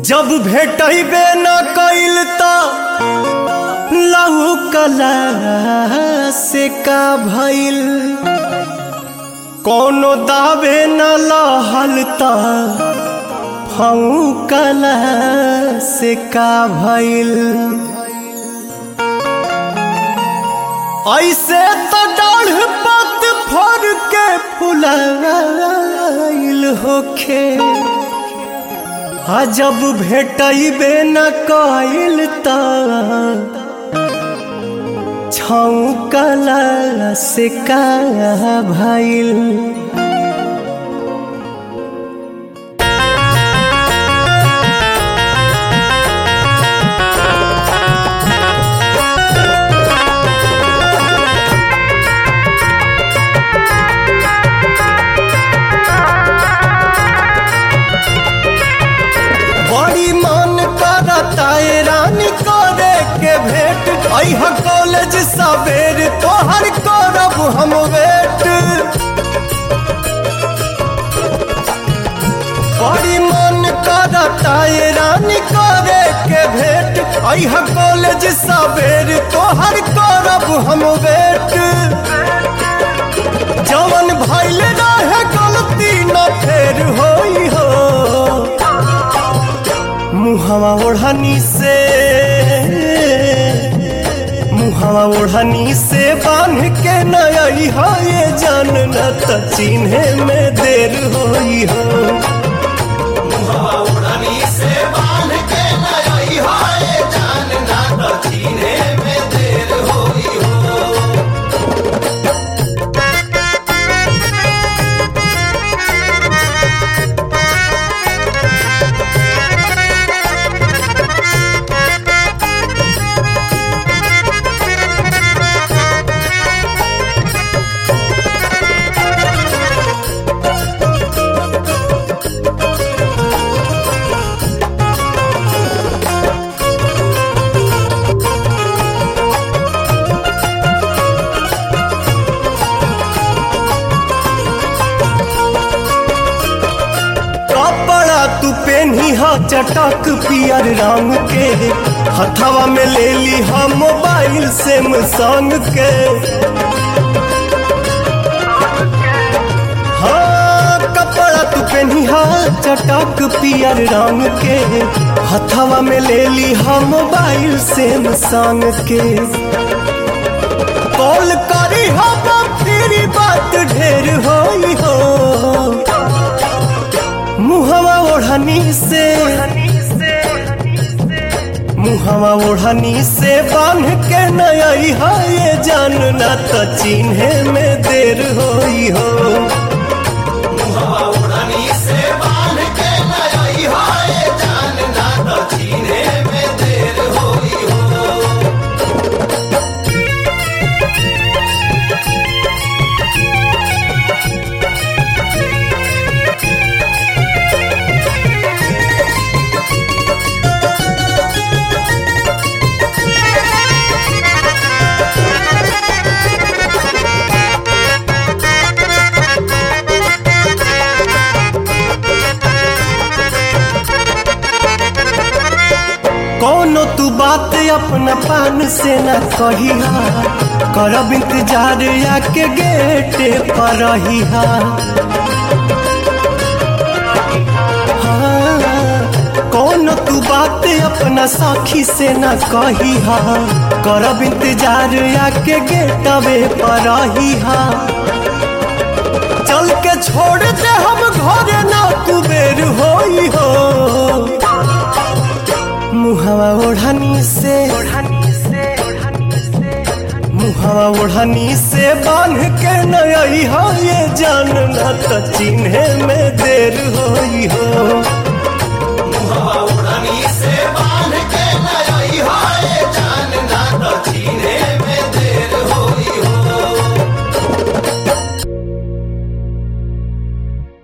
जब भेटबे न कइल त लहू कला से का भइल कोनो दावे न लहल त फऊ कला से का भइल ऐसे तो डाढ़ पत फर के फुलाइल होखे आ जब भेटबे न कइल त छौकला से का भइल बड़ी मन करता है रानी करे के भेंट अह कॉलेज सवेर तोहर करब हम वेट बड़ी मन करता है रानी करे के भेंट अह कॉलेज सवेर तोहर करब हम वेट जवन भइल रहे गलती न फेर होई हो मुहवा ओढ़नी से मुहवा ओढ़नी से बांध के नई हो ये जान न त चिन्हे में देर होई हो कपड़ा तू पेनी हा चटक पियर रंग के हथवा में ले ली हा मोबाइल से संग के हाँ कपड़ा तू पेनी हा चटक पियर रंग के हथवा में ले ली हा मोबाइल से संग के कॉल करी हा फिर बात ढेर होई हो मुहवा ओढ़नी से मुहवा ओढ़नी से बांध के नई है ये जान न त चिन्हे में देर होई हो कोनो तू बात अपना पान से न कहिहा करब इंतजार आके गेट पर रहिहा हाँ, कोनो तू बात अपना साखी से न कहिहा करब इंतजार आके गेटवे पर रहिहा चल के छोड़ दे हम घरे ना कुबेर होई हो मुहवा ओढ़नी से मुहवा ओढ़नी से बांध के नई हो ये जान न त चिन्हे में देर होई हो से बांध के नई हो